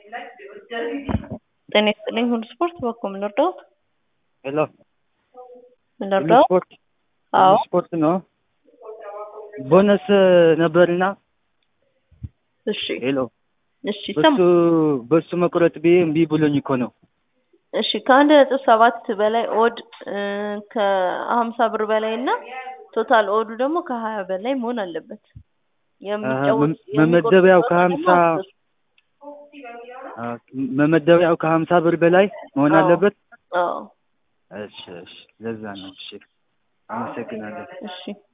ጤና ይስጥልኝ ሁሉ ስፖርት በኮ ምን ልርዳዎት? ሄሎ ምን ሁሉ ልርዳዎት? ስፖርት አዎ ሁሉ ስፖርት ነው። ቦነስ ነበርና እሺ ሄሎ እሺ በሱ ሰማ በሱ መቁረጥ ብዬ እምቢ ብሎኝ እኮ ነው። እሺ ከአንድ ነጥብ ሰባት በላይ ኦድ እ ከሀምሳ ብር በላይ እና ቶታል ኦዱ ደግሞ ከሀያ በላይ መሆን አለበት። የሚጫወት መ- መመደቢያው ከሀምሳ የሚቆርጥ አ፣ መመደቢያው ከሀምሳ ብር በላይ መሆን አዎ። አለበት። አዎ እሺ እሺ፣ ለዛ ነው። እሺ፣ አመሰግናለሁ። እሺ